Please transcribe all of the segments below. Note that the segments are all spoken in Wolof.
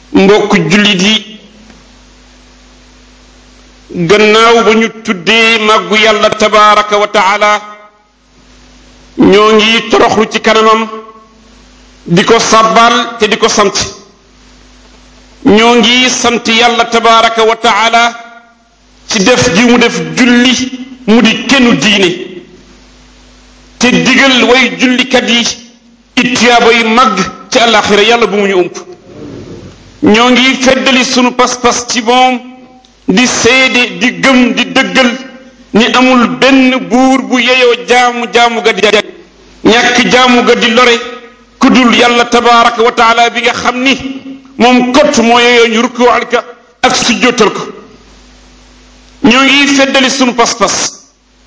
mbokk jullit yi gannaaw ba ñu tuddee màggu yàlla tabaraka wa taala ñoo ngi toroxlu ci kanamam di ko sàbbaal te di ko sant ñoo ngi sant yàlla tabaraka wa taala ci def gi mu def julli mu di kennu diine te digal way jullikat yi ittiyaaba yu màgg ci àllaaxira yàlla bu mu ñu ump ñoo ngi feddali sunu pas-pas ci moom di seede di gëm di dëggal ni amul benn buur bu yeyoo jaamu jaamu ga di ñàkk jaamu ga di lore ku dul yàlla tabaraka wa taala bi nga xam ni moom kott moo yeyoo ñu rukkuwaal ka ak sujjóotal ko ñoo ngi feddali sunu pas-pas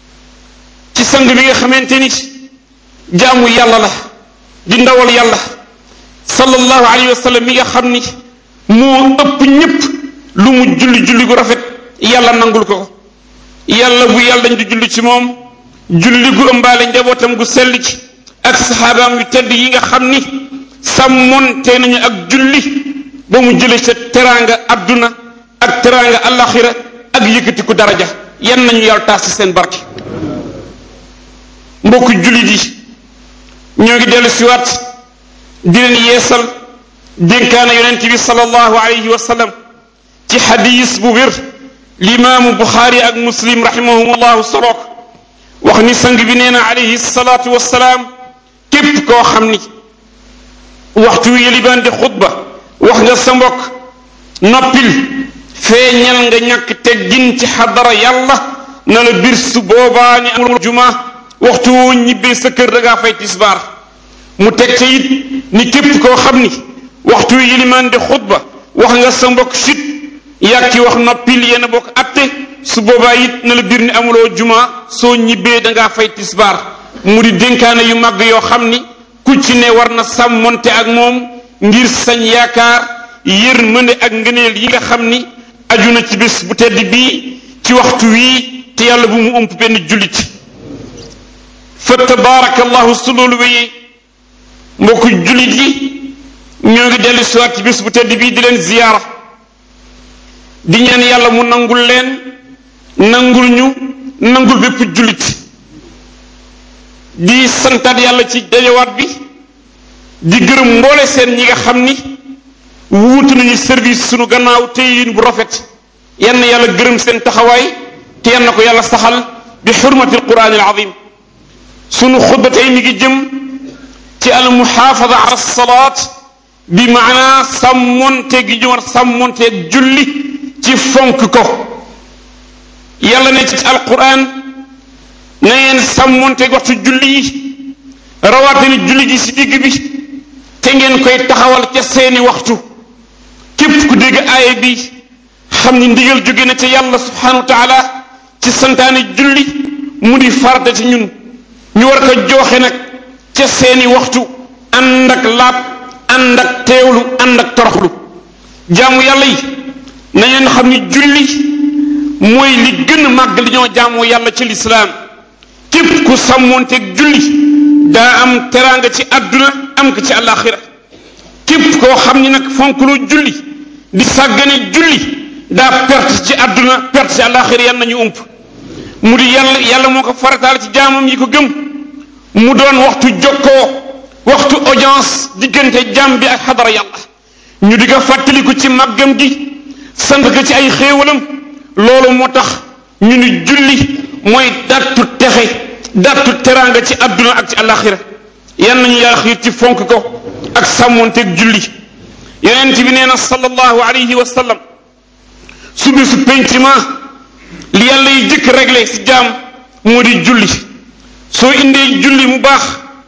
ci sang bi nga xamante ni jaamu yàlla la di ndawal yàlla sallallahu alayhi wa sallam mi nga xam ni moo ëpp ñépp lu mu julli julli gu rafet yàlla nangul ko ko yàlla bu yàlla dañ di julli ci moom julli gu ëmbaale njabootam gu sell ci ak saxaabaam yu tedd yi nga xam ni sàmmonte nañu ak julli ba mu jële sa teraanga adduna ak teraanga alaxira ak yëkkatiku daraja yan nañu yàlla taas ci seen barke mbokk jullit yi ñoo ngi dellu siwaat di leen yeesal dénkaana yonent bi sallallahu alayhi wa sallam ci xadis bu wér limaamu buxaari ak muslim rahimahumullahu solook wax ni sang bi nee na alayhi salaatu wasalaam képp koo xam ni waxtu yëlibaan di xutba wax nga sa mbokk noppil feeñal nga ñàkk teggin ci xadara yàlla na la bir su boobaa ni amul juma waxtu woo ñibbee sa kër da ngaa fay tisbaar mu teg ca it ni képp koo xam ni waxtu yëlimaan di xutba wax nga sa mbokk sit yàkki wax noppil yéen a bokk atte su boobaa it na la bir ni amuloo juma soo ñibbee da ngaa fay tisbaar mu di dénkaane yu màgg yoo xam ni ku ci ne war na sàmmonte ak moom ngir sañ yaakaar yërmande ak ngëneel yi nga xam ni aju na ci bés bu tedd bii ci waxtu wii te yàlla bu mu ump benn jullit fa tabaarakallahu su loolu wéyee mbokku jullit yi ñoo ngi dellu siwaat ci bés bu tedd bii di leen ziyaara di ñaan yàlla mu nangul leen nangul ñu nangul bépp jullit di santaat yàlla ci dajawaat bi di gërëm mboole seen ñi nga xam ni wuutu nañu service sunu gannaaw te yin bu rafet yan na yàlla gërëm seen taxawaay te yan na ko yàlla saxal bi xurmati alquran al azim sunu xutba tey mi ngi jëm ci al muxaafada ala salaat bi maanaa sàmmonte gi ñu war sàmmonteeg julli ci fonk ko yàlla ne ci alquran na ngeen sàmmonteeg waxtu julli yi rawatina julli gi si digg bi te ngeen koy taxawal ca seeni waxtu képp ku dégg aaya bi xam ni ndigal jóge na ca yàlla subhanahu wa taala ci santaane julli mu di farata ci ñun ñu war ko jooxe nag ca seeni waxtu ànd ak laab ànd ak teewlu ànd ak toroxlu jaamu yàlla yi na ngeen xam ni julli mooy li gën a màgg li ñoo jaamoo yàlla ci lislaam képp ku sàmmoonteeg julli daa am teraanga ci àdduna am ko ci àllaaxira képp koo xam ni nag fonkloo julli di sàggane julli daa perte ci àdduna perte ci àllaaxira yan nañu ump mu di yàlla yàlla moo ko farataal ci jaamam yi ko gëm mu doon waxtu jokkoo waxtu audience diggante jaam bi ak xadara yàlla ñu di ko fàttaliku ci màggam gi sant ko ci ay xéewalam loolu moo tax ñu ni julli mooy dattu texe dattu teraanga ci àdduna ak ci àllaaxira yan nañu yàlla xiir ci fonk ko ak sàmmonteeg julli yonent bi nee na sallallahu alayhi wa sallam su bisu penciment li yàlla yi jëkk réglé si jaam moo di julli soo indee julli mu baax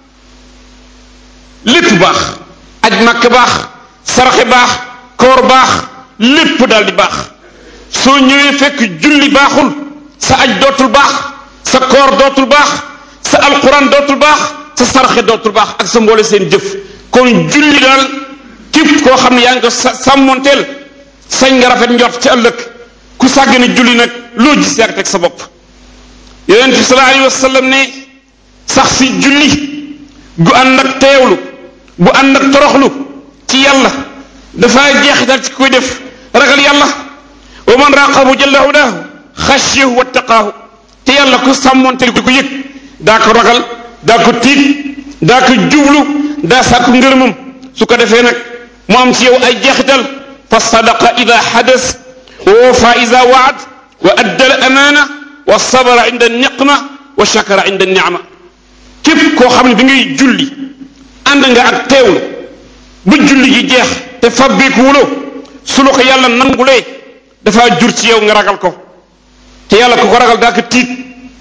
lépp baax aj màkk baax saraxe baax koor baax lépp daal di baax soo ñëwee fekk julli baaxul sa aj dootul baax sa koor dootul baax sa alquran dootul baax sa saraxe dootul baax ak sa mboole seen jëf kon julli daal képp koo xam ne yaa ngi ko sàmmonteel sañ nga rafet njort ci ëllëg ku sàggane julli nag loo gis yaa teg sa bopp yonent bi sallallahu alayhi wa sallam ne sax si julli gu ànd ak teewlu bu ànd ak toroxlu ci yàlla dafa jeexital ci koy def ragal yàlla wa man raqabu jalla udaahu xashiyahu wattaqaahu te yàlla ku sàmmoonte di ko yëg daa ko ragal daa ko tiit daa ko jublu daa sàkku ngërëmam su ko defee nag mu am ci yow ay jeexital fa sadaqa ida xadas wa wafa ida waad wa adda al amaana wa sabara inda niqma wa shakara inda nicma képp koo xam ne bi ngay julli ànd nga ak teewlu bu julli gi jeex te fabbeeku wuloo su la ko yàlla nangulee dafa jur ci yow nga ragal ko te yàlla ku ko ragal daa ko tiit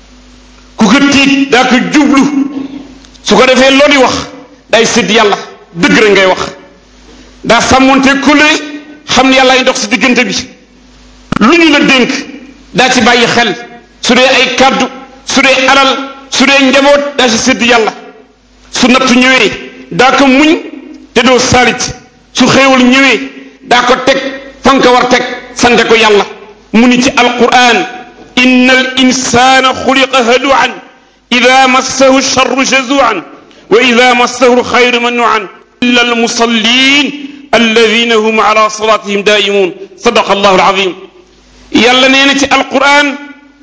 ku ko tiit daa ko jublu su ko defee loo di wax day sédd yàlla dëgg rek ngay wax daa sàmmonte kóllëre xam ne yàlla ay ndox si diggante bi lu ñu la dénk daa ci bàyyi xel su dee ay kàddu su dee alal su dee njaboot daa ci sédd yàlla su nattu ñëwee daa ko muñ te doo saalit su xéewal ñëwee daa ko teg fa nga ko war teg sante ko yàlla mu ni ci alquran inna al insana xuliqa haluan ida massahu charru jazuan wa ida massahu alxayru manuan illa almusallin alladina hum ala salatihim daimun sadaqa allahu alazim yàlla nee na ci alquran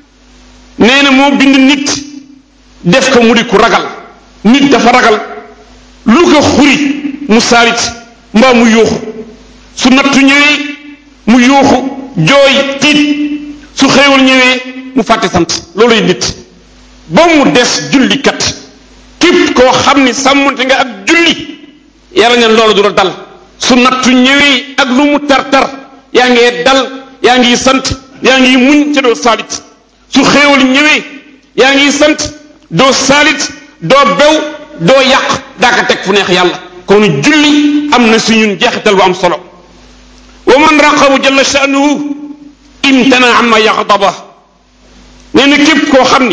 nee na moo bind nit def ko mu di ku ragal nit dafa ragal lu ko xuri mu saalit mbaa mu yuuxu su nattu ñëwee mu yuuxu jooy tiit su xéewal ñëwee mu fàtte sant looluy nit ba mu des jullikat képp koo xam ni sàmmonte nga ak julli yàlla neen loolu du la dal su nattu ñëwee ak lu mu tar-tar yaa ngi dal yaa ngi sant yaa ngi muñ ca doo saalit su xéewal ñëwee yaa ngi sant doo saalit doo bew doo yàq daa ko teg fu neex yàlla kon julli am na si ñun jeexital bu am solo wa man raqabu jalla sha'nuhu imtana amma yaxdaba nee na képp koo xam ni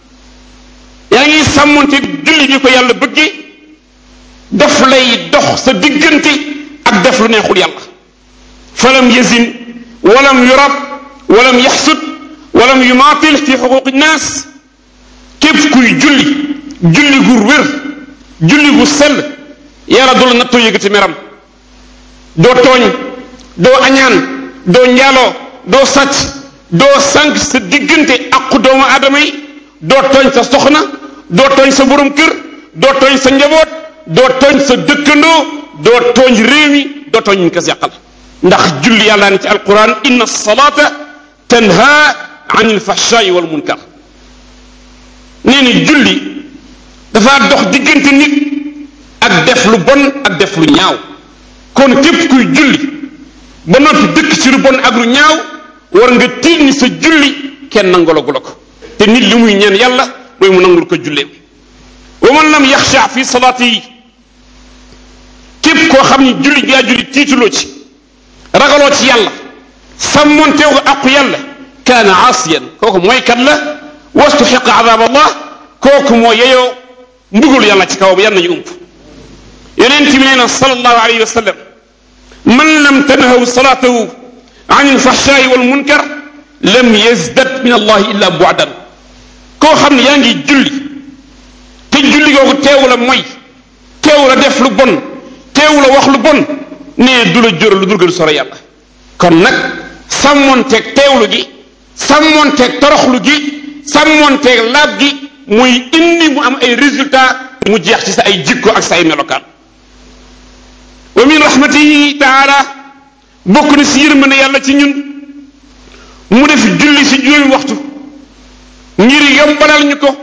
yaa ngi sàmmonte julli ni ko yàlla bëggee daf lay dox sa diggante ak def lu neexul yàlla falam yazin walam yurab walam yaxsud walam yumaatil fi xuquqi naas képp kuy julli julli gu wér julli gu sell yàlla du la nattoo yëgati meram doo tooñ doo añaan doo njaaloo doo sàcc doo sànq sa diggante aqu doomu aadama yi doo tooñ sa soxna doo tooñ sa borom kër doo tooñ sa njaboot doo tooñ sa dëkkandoo doo tooñ réew mi doo tooñ ñu ko yàqal ndax julli yàlla ne ci alquran inna salata tanha an ilfahshai wal munkar nee ni julli dafa dox diggante nit ak def lu bon ak def lu ñaaw kon képp kuy julli ba noppi dëkk ci lu bon ak lu ñaaw war nga tiit ni sa julli kenn nangalagu la ko te nit li muy ñaan yàlla mooy mu nangul ko julleem wa man lam yaxsha fi salaati yi képp koo xam ni julli gaa julli tiituloo ci ragaloo ci yàlla sàmmonteew ko aqu yàlla kaana aasiyan kooku mooy kat la wastuxiqa adab allah kooku moo yeyoo mbugul yàlla ci kawam yan nañu ump yonent bi nee na sallallahu alayhi wa sallam man lam tanhaw salaatahu an ilfahshaai wal munkar lam yazdad min allahi illa bu'dan koo xam ne yaa ngi julli te julli googu teewu la mooy teewu la def lu bon teewu la wax lu bon nee du la jóral lu dul gën sore yàlla kon nag sàmmonteeg teewlu gi sàmmonteeg toroxlu gi sàmmonteeg laab gi muy indi mu am ay résultat mu jeex ci sa ay jikko ak sa ay melokaan wa min rahmatihi taala bokk na si yërmande yàlla ci ñun mu def julli si juróomi waxtu ngir yombalal ñu ko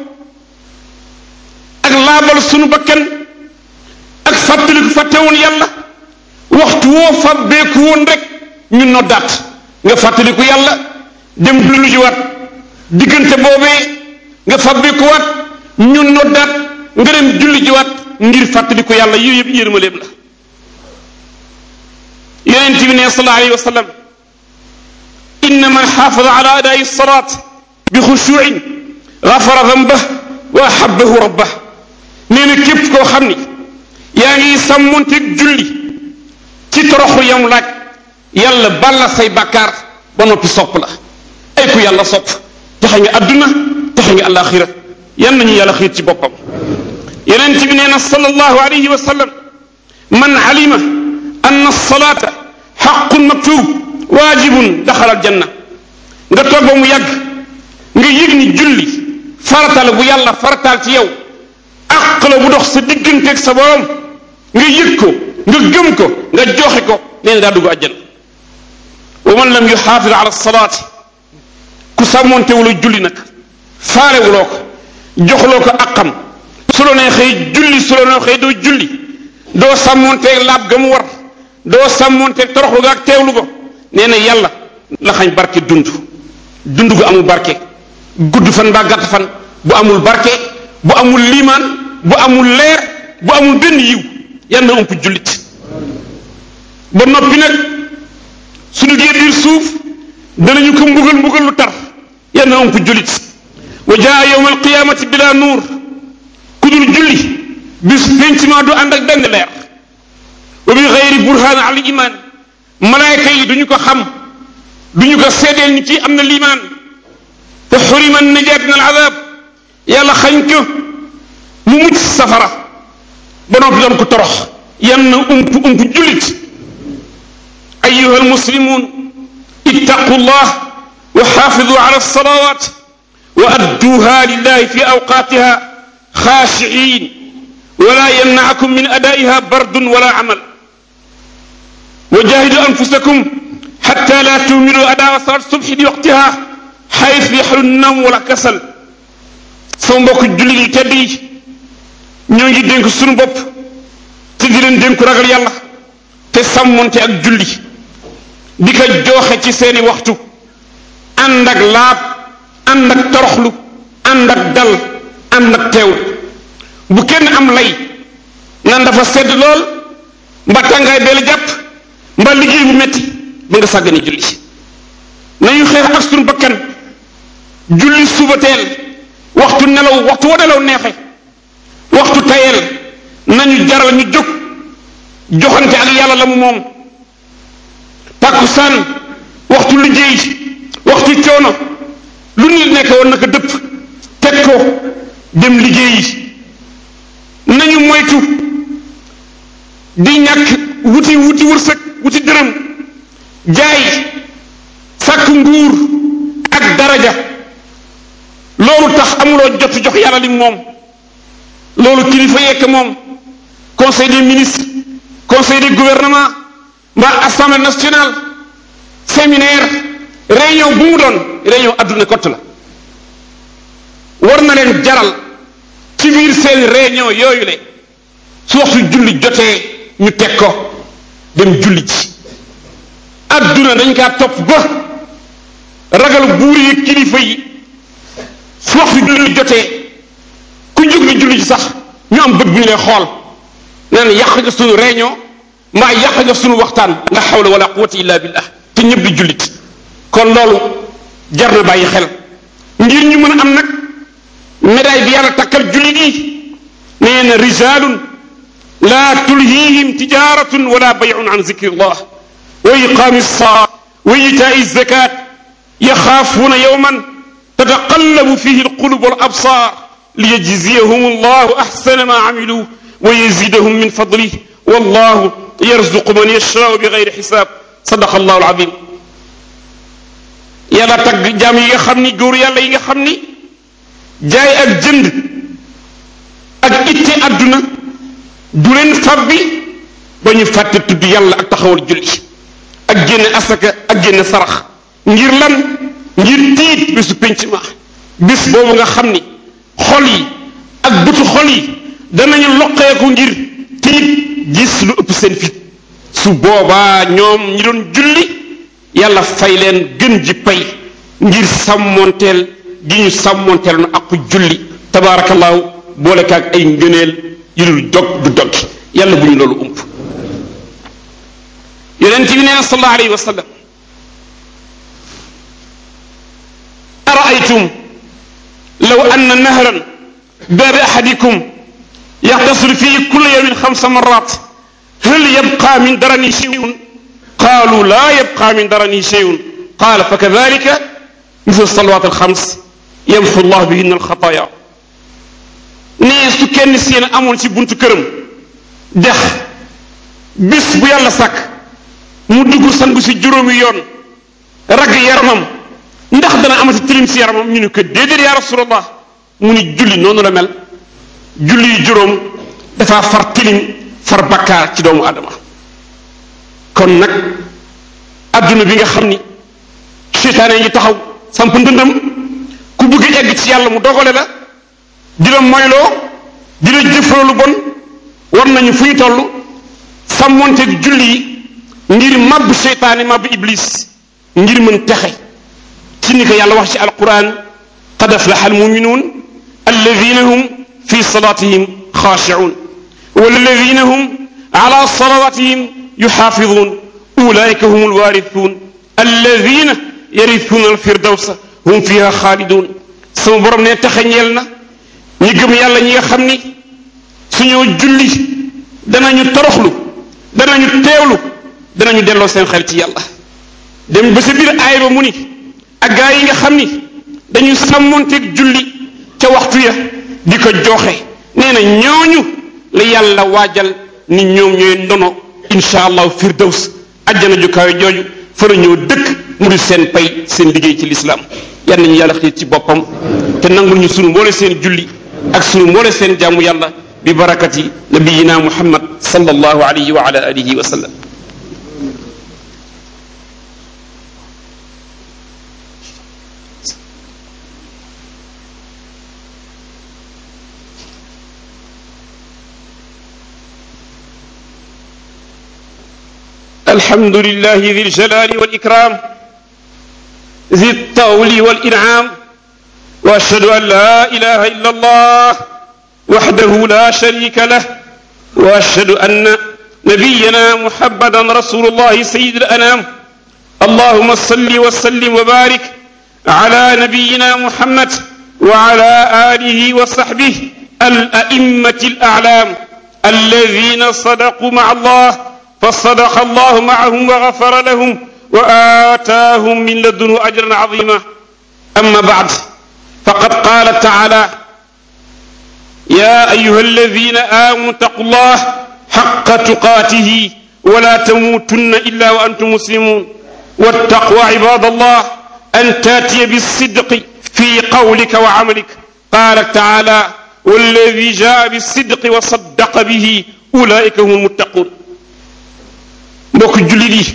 ak laabal sunu bakkan ak fàttaliku fàtte woon yàlla waxtu woo fàbbeeku woon rek ñu noddaat nga fàttaliku yàlla dem lu ji waat diggante boobee nga fàbbeekuwaat ñu noddaat nga dem julli ji waat ngir fàttaliku yàlla yooyu yëpp yërmaleem la yonent bi ne sallallahu alayhi wa sallam inna man xaafada ala adaa'i salaat bi xushuuin gafara dambah wa ahabbahu rabbah nee na képp koo xam ni yaa ngi sàmmonteeg julli ci toroxlu yam laaj yàlla balla say bàkkaar ba noppi sopp la ay ku yàlla sopp taxe nga adduna taxe nga alaxira yan nañu yàlla xiir ci boppam yonent bi nee na sallallahu alayhi wa sallam man alima anna salaata xaqun maktub waajibun daxala aljanna nga toog ba mu yàgg nga yëg ni julli farata la bu yàlla farataal ci yow àq la bu dox sa digganteeg sa borom nga yëg ko nga gëm ko nga joxe ko nee na daa dugg àjjana wa man lam yuxaafid ala salaati ku sàmmontewula julli nag faalewuloo ko joxloo ko aqam su la neexee julli su la neexee doo julli doo sàmmonteeg laab ga mu war doo sàmmonteeg toroxlu ga ak teewlu ko nee na yàlla la xañ barke dund dund gu amul barke gudd fan mbaa gàtt fan bu amul barke bu amul liimaan bu amul leer bu amul benn yiw yàlla na ëmp jullit ba noppi nag suñu gee biir suuf danañu ko mbugal mbugal lu tar yàlla na ëmp jullit wa jaa yowma alqiyamati bila nuur ku dul julli bis pencement du ànd ak benn leer wa bi xeyri burhaan al iman malaayka yi duñu ko xam duñu ko seedeel ni ci am na liimaan te xurima najaat min al azab yàlla xañ ko mu mucc safara ba noppi doon ko torox yan na ump ump jullit ayuha almuslimun ittaqu llah wa xaafidu ala alsalawat wa adduha lillahi fi awqatiha xaashiin wala yamnacakum min adaiha bardun wala amal wa jahidu anfusakum xatta la tumilu adaa salat subhi bi waqtiha xaytu yaxlu nawm wala kasal sama mbokk jullit yi tedd yi ñoo ngi dénk suñu bopp te di leen dénku ragal yàlla te sàmmonte ak julli di ko jooxe ci seeni waxtu ànd ak laab ànd ak toroxlu ànd ak dal ànd ak teewlu bu kenn am lay nan dafa sedd lool mba tàngaay bee la jàpp mba liggéey bu metti ba nga sàggane julli nañu xeex ak suñu bakkan julli suba teel waxtu nelaw waxtu wa nelaw neexe waxtu tayel nañu jaral ñu jóg joxante ak yàlla la mu moom tàkkusaan waxtu liggéey waxtu coono lu nit nekk woon naka dëpp teg ko dem liggéeyi nañu moytu di ñàkk wuti wuti wërsëg wuti dërëm jaay sàkk nguur ak daraja loolu tax amuloo jot jox yàlla li moom loolu kilifa yekk moom conseil des ministres conseil des gouvernements mbaa assemblée nationale séminaire réunion bu mu doon réunion adduna kott la war na leen jaral ci biir seen réunion yooyu le su waxtu julli jotee ñu teg ko dem julli ci adduna dañ kaa topp ba ragal buur yi kilifa yi su waxtu julli jotee ku jóg ni julli ci sax ñu am bët bu ñu lay xool naan yàq nga sunu réunion mbaa yàq nga sunu waxtaan la hawla wala quwwata illa billah te ñëpp di jullit kon loolu jar na bàyyi xel ngir ñu mën a am nag médaille bi yàlla takkal jullit yi nee na rijalun la tulhihim tijaratun wala bayun an zikrillah wa iqami lsalaa wa itaai zakat yaxaafuuna yowman tataqallabu fihi alqulub wal absar liyajziyahum allahu axsana ma amilu wa yazidahum min fadlih wallahu yarzuqu man yashaau bi gayri xisaab sadaqa allahu alazim yàlla tagg jaam yi nga xam ni góor yàlla yi nga xam ni jaay ak jënd ak itte àdduna du leen fabbi ba ñu fàtte tudd yàlla ak taxawal julli ak génne asaka ak génne sarax ngir lan ngir tiit bésu penc ma bés boobu nga xam ni xol yi ak bëtu xol yi danañu loqeeku ngir tiit gis lu ëpp seen fit su boobaa ñoom ñi doon julli yàlla fay leen gën ji pay ngir sàmmonteel gi ñu sàmmonteel nu ak julli tabaarakallaahu boole kaag ay ngëneel yu dul dog du dog yàlla bu ñu loolu ump yonent bi nee na sallallahu alayhi wa sallam araaytum law anna nahran baabi ahadikum yaxtasil fii kulla yawmin xamsa marat hal yabqa min darani shay'un qaalu laa yabqa min darani shay'un qaala fa kadalika mislu salawat alxams yamxu llah bihinna alxataaya nee su kenn seen amoon ci buntu këram dex bis bu yàlla sàkk mu dugg sangu si juróomi yoon ragg yaramam ndax dana amati tilim si yaramam ñu ne ko déedéet yaa rasulallah mu ni julli noonu la mel julli yu juróom dafa far tilim far bakkaar ci doomu adama kon nag adduna bi nga xam ni seytaane ngi taxaw samp ndëndam ku bëgg egg ci yàlla mu dogale la di la moyloo di la jëfloo lu bon war nañu fu ñu toll sàmmonteeg julli yi ngir màbb seytaane màbb iblis ngir mën texe ci ni ko yàlla wax ci alquran qad aflaha almuminuun alladina hum fi salatihim xaashicuun walladina hum ala salawatihim yuxaafiduun ulaika hum alwarithuun alladina yarithuuna alfirdawsa hum fiha xaalidun sama borom ne texe ñeel na ñi gëm yàlla ñi nga xam ni suñoo julli danañu toroxlu danañu teewlu danañu delloo seen xel ci yàlla dem ba sa biir aay ba mu ni ak gaa yi nga xam ni dañu sàmmonteeg julli ca waxtu ya di ko joxe nee na ñooñu la yàlla waajal ni ñoom ñooy ndono insha allahu firdaws ajjana ju kawe jooju fa la ñëw dëkk mu di seen pay seen liggéey ci lislaam yal nañu yàlla xiir ci boppam te nangul ñu sunu mboole seen julli ak sunu mboole seen jaamu yàlla bi barakati nabiyina muhammad sallallahu alayhi wa ala alihi wa sallam الحمد لله ذي الجلال والإكرام ذي الطول والإنعام وأشهد أن لا إله إلا الله وحده لا شريك له وأشهد أن نبينا محمدا رسول الله سيد الأنام اللهم صل وسلم وبارك على نبينا محمد وعلى آله وصحبه الأئمة الأعلام الذين صدقوا مع الله فصدق الله معهم وغفر لهم وآتاهم من لدنه أجرا عظيما أما بعد فقد قال تعالى يا أيها الذين آمنوا اتقوا الله حق تقاته ولا تموتن إلا وأنتم مسلمون والتقوى عباد الله أن تاتي بالصدق في قولك وعملك قال تعالى والذي جاء بالصدق وصدق به أولئك هم المتقون mbokk jullit yi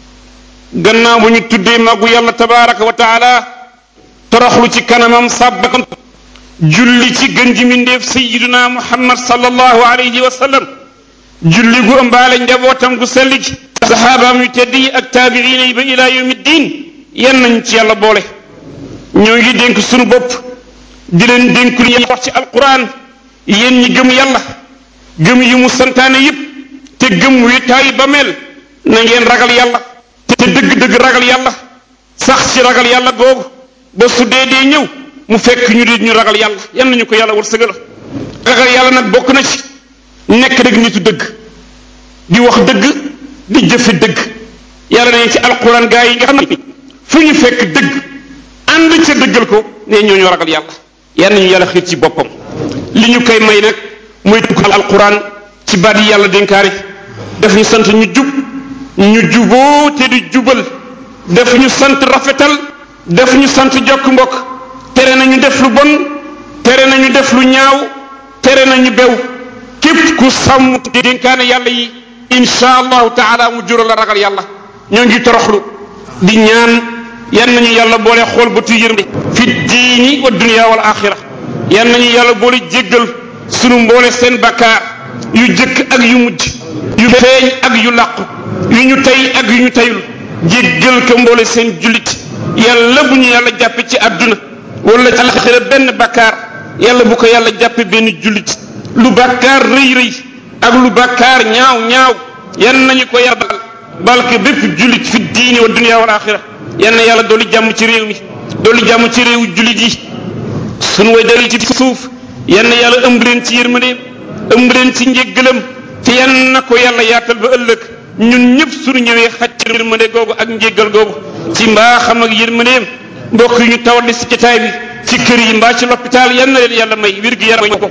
gannaaw bu ñu tuddee màggu yàlla tabaraka wa taala toroxlu ci kanamam sàbbakam julli ci gën ji mindeef sayiduna muhammad sallallahu alayhi wa sallam julli gu ëmbaale njabootam gu sell gi saxaabaam yu tedd yi ak taabiina yi ba ilaa yawmi diin yan nañ ci yàlla boole ñoo ngi dénk sunu bopp di leen dénk lu wax ci alquran yéen ñi gëm yàlla gëm yi mu santaane yépp te gëm wéetaayi ba mel na ngeen ragal yàlla te dëgg-dëgg ragal yàlla sax ci ragal yàlla googu ba su dee dee ñëw mu fekk ñu di ñu ragal yàlla yan nañu ko yàlla wërsëgal ragal yàlla nag bokk na ci nekk rek nitu dëgg di wax dëgg di jëfe dëgg yàlla nañ ci alquran gaa yi nga xam ne fu ñu fekk dëgg ànd ca dëggal ko ne ñoo ñu ragal yàlla yan nañu yàlla xiir ci boppam li ñu koy may nag mooy tukkal alquran ci baat yi yàlla dénkaari daf ñu sant ñu jub ñu juboo te di jubal daf ñu sant rafetal daf ñu sant jokk mbokk tere nañu def lu bon tere nañu def lu ñaaw tere nañu bew képp ku sàmm dénkaane yàlla yi insha allahu taala mu jural la ragal yàlla ñoo ngi toroxlu di ñaan yan nañu yàlla boole xool ba tuy yërmande fi diini wa dunia wal axira yan nañu yàlla boole jéggal sunu mboole seen bakkaar yu jëkk ak yu mujj yu feeñ ak yu làqu yu ñu tey ak yu ñu teyul jéggal ko mboole seen jullit yàlla bu ñu yàlla jàppe ci àdduna wala ci alaxira benn bakkaar yàlla bu ko yàlla jàppe benn jullit lu bakkaar rëy rëy ak lu bakkaar ñaaw ñaaw yan nañu ko yàlla bal balke bépp jullit fi diini wa dunia wal axira yan na yàlla doolu jàmm ci réew mi doolu jàmm ci réewu jullit yi sunu way dali ci suuf yan na yàlla ëmb leen ci yërmandeem ëmb leen ci njéggalam te yan na ko yàlla yaatal ba ëllëg ñun ñëpp suñu ñëwee xaj ci yërmande googu ak njéggal googu ci mbaaxam ak yërmandeem mbokk yi ñu tawal ci jotaay bi ci kër yi mbaa ci l'hôpital yan na leen yàlla may wér gi yaram ko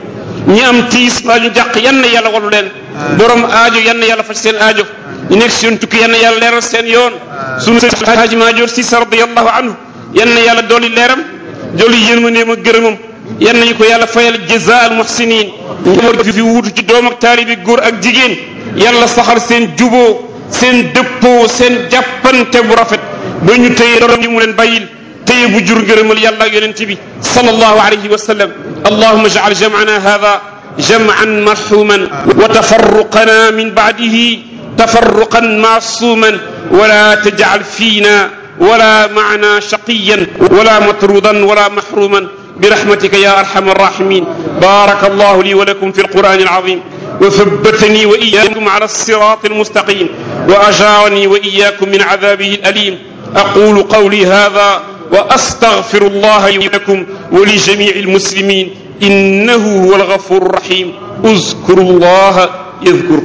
ñi am tiis mbaa ñu jàq yan na yàlla walu leen borom aajo yan na yàlla faj seen aajo ñu nekk seen tukki yan na yàlla leeral seen yoon sunu sëñ Alhaaji Maajoor Si radiyallahu anhu yan na yàlla dooli leeram dooli yërmandeem ak gërëmam yan nañu ko yàlla fayal jazaa al muhsinin njaboot fi wuutu ci doom ak taalibi góor ak jigéen yàlla saxal seen juboo seen dëppoo seen jàppante bu rafet ba ñu tëye doom yi mu leen bàyyil tëye bu jur ngërëmal yàlla ak yonent bi sallallahu alayhi wa sallam allahuma jacal jamcana hada jamcan marxuman wa tafarruqana min bacdihi tafarruqan macsuman wala tajcal fiina wala macna shaqiyan wala matrudan wala maxruman برحمتك يا ارحم الراحمين بارك الله لي ولكم في القران العظيم وثبتني واياكم على الصراط المستقيم واجارني واياكم من عذابه الاليم اقول قولي هذا واستغفر الله لي ولكم ولجميع المسلمين انه هو الغفور الرحيم اذكروا الله يذكركم